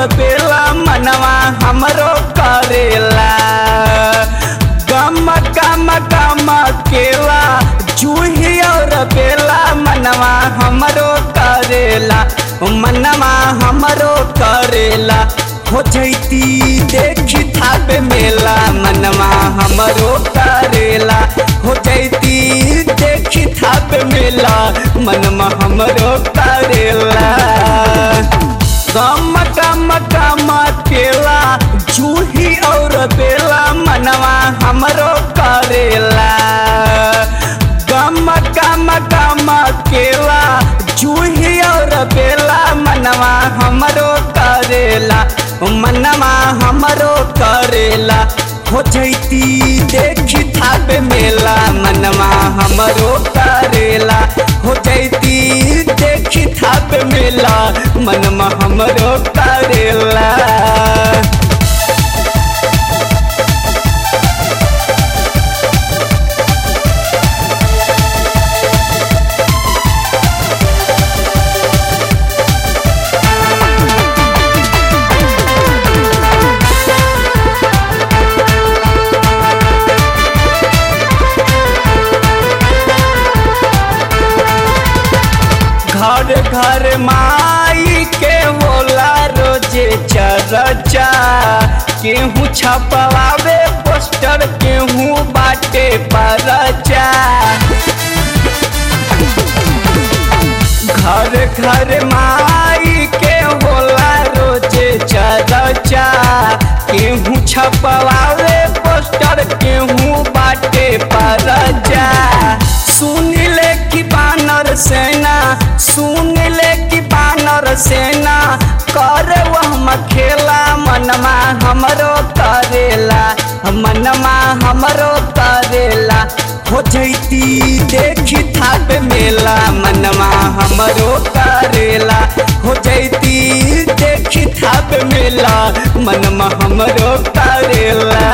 बेला मनवा हमरो करेला गम गम गम केला जूही और बेला मनवा हमरो करेला मनवा हमरो करेला हो जैती देखी थाबे मेला मनवा हमरो करेला हो जैती देखी थाबे मेला मनवा हमरो करेला गम गम गम केला जूही और बेला मनवा हमरो करेला गम गम गम केला जूही और बेला मनवा हमरो करेला मनवा हमरो करेला हो जैती देखी थाबे मेला मनवा हमरो करेला हो जैती देखी थाबे मेला मनवा हमरो करेला घर घर माई के होला रोजे चरचा केहू छपवावे पोस्टर केहू बाटे परचा घर घर माई के होला रोजे चरचा केहू छपवावे पोस्टर केहू बाटे परचा सुन ले कि बानर सेना सुन ले कि बानर सेना कर वह खेला मनमा हमरो करेला मनमा हमरो करेला हो जैती देखी थाप मेला मनमा हमरो करेला हो जैती देखी थाप मेला मनमा हमरो करेला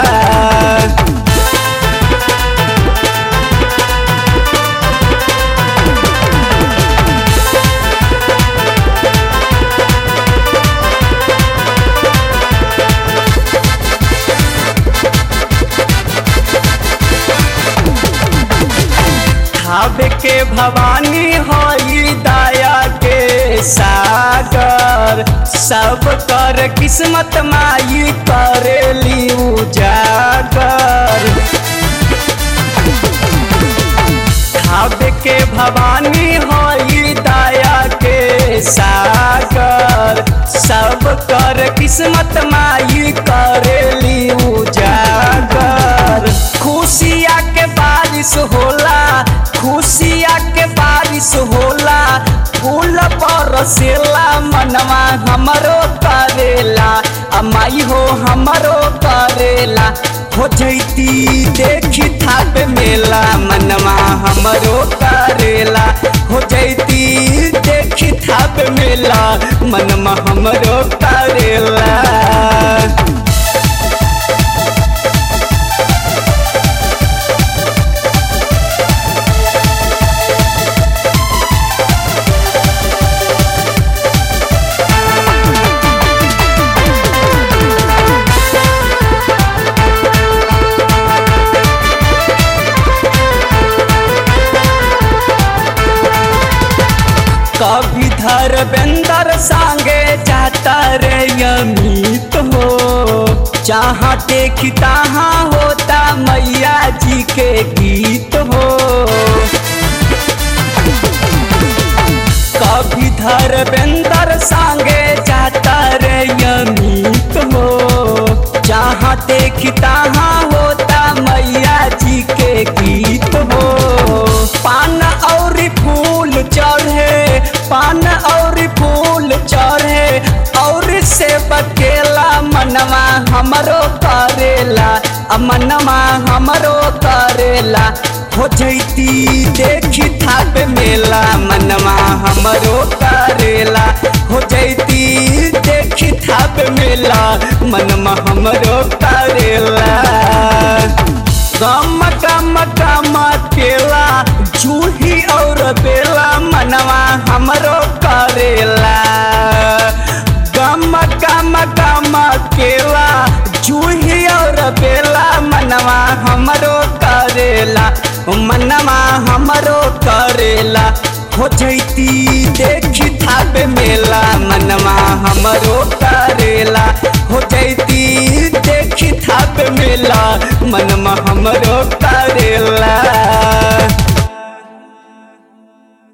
भावे के भवानी होई दया के सागर सब कर किस्मत माई करेली उजागर भावे के भवानी होई दया के सागर सब कर किस्मत माई करेली उजागर खुशिया के बारिश होला खुशिया के बारिश होला फूल बरसेला मनवा हमरो करेला अमाई हो हमरो करेला हो जैती देखी थाप मेला मनवा हमरो करेला हो जैती देखी थाप मेला मनवा हमरो करेला कभी धर्मेंद्र सांगे जाता रे अमित हो जहाँ देखी तहाँ होता मैया जी के गीत हो कभी धर्मेंद्र सांगे जाता रे अमित हो जहाँ देखी तहाँ होता मैया जी के गीत हो पान और फूल चढ़े पान और फूल चढ़े और से बकेला मनवा हमरो करेला आ मनवा हमरो करेला हो जैती देखी थाप मेला मनवा हमरो करेला हो जैती देखी थाप मेला मनवा हमरो करेला गम गम गम केला जूही और बेला मनवा हमरो करेला गम गम केला जूही और बेला मनवा हमरो करेला मनवा हमरो करेला हो जैती देखी थाबे मेला मनवा हमरो करेला हो जैती देखी थाबे मेला मनवा हमरो करेला